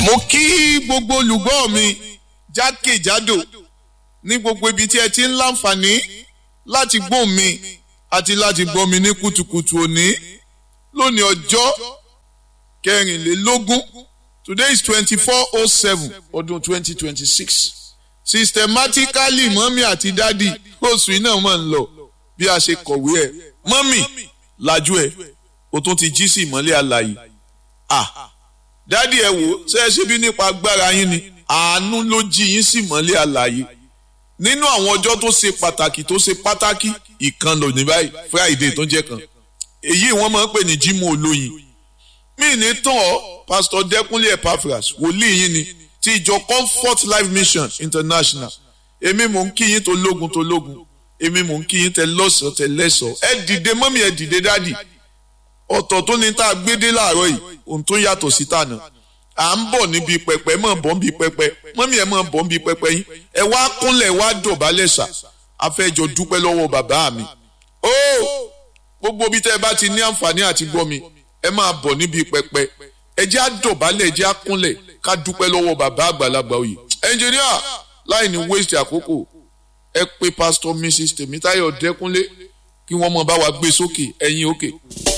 mo kí gbogbo olùgbọ́ mi jákèjádò ní gbogbo ibi tí ẹ ti ń láǹfààní láti gbóhùn mi àti láti gbọ́ mi ní kùtùkùtù òní lónìí ọjọ́ kẹrìnlélógún today is twenty four oh seven ọdún twenty twenty six systematically mọ́mí àti dádì oṣù iná mọ̀ ń lọ bí a ṣe kọ̀wé ẹ̀ mọ́mí lajú ẹ̀ o tún ti jí sí ìmọ́lẹ̀ àlàyé ah dádì ẹ wò ṣe é ṣe bí nípa agbára yín ni àánú ló jí yín sí ìmọ́lẹ̀ àlàyé nínú àwọn ọjọ́ tó ṣe pàtàkì tó ṣe pàtàkì ìkan lò ní báyìí friday tó jẹ́ kan èyí wọ́n máa ń pè ní jímọ̀ olóyin mí ní tán ọ́ pásítọ̀ dẹ́kunlé epaphras wòlíì yín ni ti ìjọ comfort life mission international èmi mò ń kí yín tó lógun tó lógun èmi mò ń kí yín tẹ lọ́sọ̀ọ́ tẹ lẹ́sọ̀ọ́ ẹ dìde mọ́mí ẹ dìde dádì ọ̀tọ̀ tó ní tá a gbé dé láàárọ̀ yìí ohun tó yàtọ̀ sí tànà à ń bọ̀ níbi pẹpẹ mọ̀ bọ̀ níbi pẹpẹ mọ́mí ẹ̀ mọ̀ bọ̀ níbi pẹpẹ yín ẹ wá kúnlẹ̀ wá dọ̀bálẹ̀ ṣà afẹ́jọ dúpẹ́ lọ́wọ́ bàbá mi ó gbogbo bí tẹ́ ẹ bá ti ní àǹfààní àti gbọ́ mi ẹ máa bọ̀ níbi pẹpẹ ẹ jẹ́ àdọ̀bálẹ̀ ẹ jẹ́ àkúnlẹ̀ ká dúpẹ́ lọ́wọ́ bàbá àgbàlagbà òye ẹnjìníà láì ní waste àkókò ẹ pé pásítọ̀ mrs tèmítáyọ̀ dẹ́kúnlé kí wọ́n mọ̀ bá wa gbé sókè ẹ̀yìn òkè. Okay.